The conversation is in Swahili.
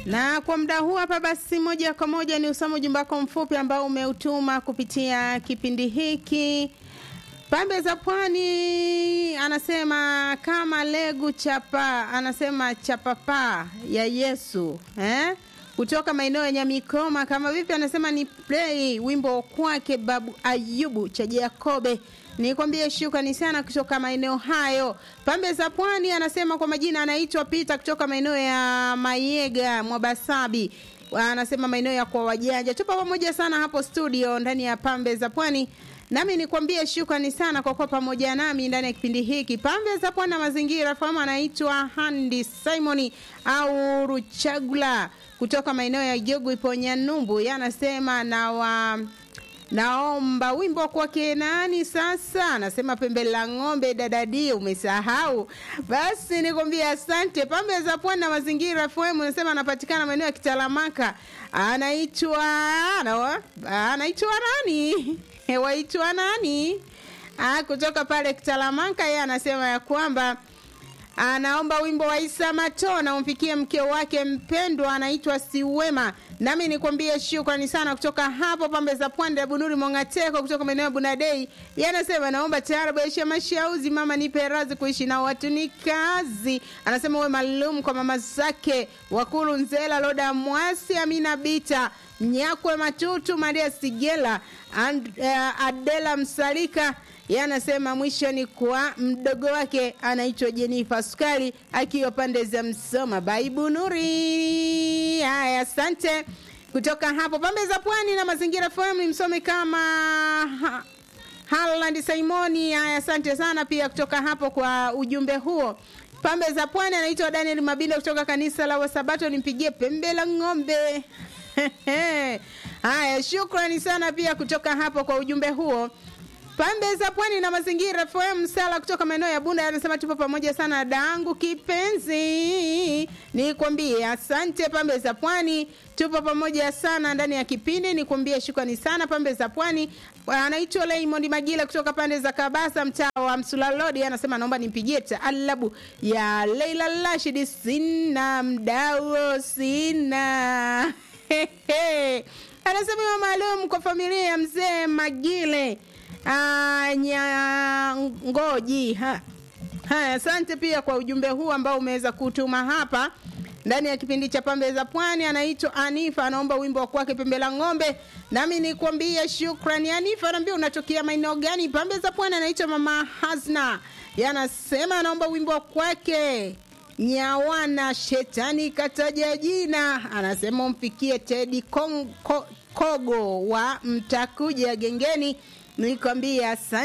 Na kwa muda huu hapa basi, moja kwa moja ni usome ujumbe wako mfupi ambao umeutuma kupitia kipindi hiki. Pambe za Pwani anasema kama legu chapa, anasema chapapa ya Yesu eh? kutoka maeneo ya Nyamikoma. Kama vipi, anasema ni play wimbo kwake Babu Ayubu cha Jakobe. Nikwambie shukrani sana kutoka maeneo hayo. Pambe za Pwani anasema kwa majina anaitwa Peter kutoka maeneo ya Mayega Mwabasabi. Anasema maeneo ya kwa wajanja. Tupo pamoja sana hapo studio ndani ya Pambe za Pwani. Nami nikwambie shukrani sana kwa kuwa pamoja nami ndani ya kipindi hiki. Pambe za Pwani na mazingira fahamu anaitwa Handi Simoni au Ruchagula kutoka maeneo ya Jogu ipo Nyanumbu. Yanasema na wa naomba wimbo kwake nani sasa? Anasema pembe la ng'ombe dadadi, umesahau? Basi nikwambia asante. Pambe za Pwani na mazingira FM anasema anapatikana maeneo ya Kitalamaka, anaitwa anaitwa nani? Waitwa nani? Ah, kutoka pale Kitalamaka, yeye anasema ya kwamba anaomba wimbo wa Isa Matona umfikie mke wake mpendwa anaitwa Siwema. Nami nikwambie shukrani sana kutoka hapo pambe za pwani ya Bunuri Mongateko kutoka maeneo ya Bunadei. Yanasema naomba taarabu ya mashauzi mama nipe radhi kuishi na watu ni kazi. Anasema uwe maalum kwa mama zake Wakulu Nzela Loda Mwasi Amina Bita Nyakwe Matutu Maria Sigela and, uh, Adela Msalika yanasema mwisho ni kwa mdogo wake anaitwa Jenifa Sukari akiwa pande za Msoma Baibu Nuri. Haya, asante kutoka hapo pambe za pwani na mazingira FM ni msome kama ha, Harland Simoni. Haya, asante sana pia kutoka hapo kwa ujumbe huo. Pambe za pwani anaitwa Daniel Mabinda kutoka kanisa la Wasabato, nimpigie pembe la ng'ombe. Haya, shukrani sana pia kutoka hapo kwa ujumbe huo. Pambe za pwani na mazingira FM Sala kutoka maeneo ya Bunda anasema tupo pamoja sana daangu kipenzi. Nikwambie asante pambe za pwani, tupo pamoja sana ndani ya kipindi. Nikwambie shukrani sana pambe za pwani. Anaitwa Raymond Magila kutoka pande za Kabasa mtaa wa Msulalodi anasema naomba nimpigie taalabu ya Leila Rashid sina mdao sina. Anasema maalum kwa familia ya mzee Magile Nyangoji. Ha. Haya, asante pia kwa ujumbe huu ambao umeweza kutuma hapa ndani ya kipindi cha Pambe za Pwani. Anaitwa Anifa, anaomba wimbo wa kwake Pembe la Ng'ombe, nami nikwambie shukrani. Anifa, anaambia unatokea maeneo gani? Pambe za Pwani. Anaitwa Mama Hasna, yanasema anaomba wimbo wa kwake Nyawana Shetani kataja jina, anasema umfikie Tedi Kogo wa Mtakuja Gengeni nikwambia asante.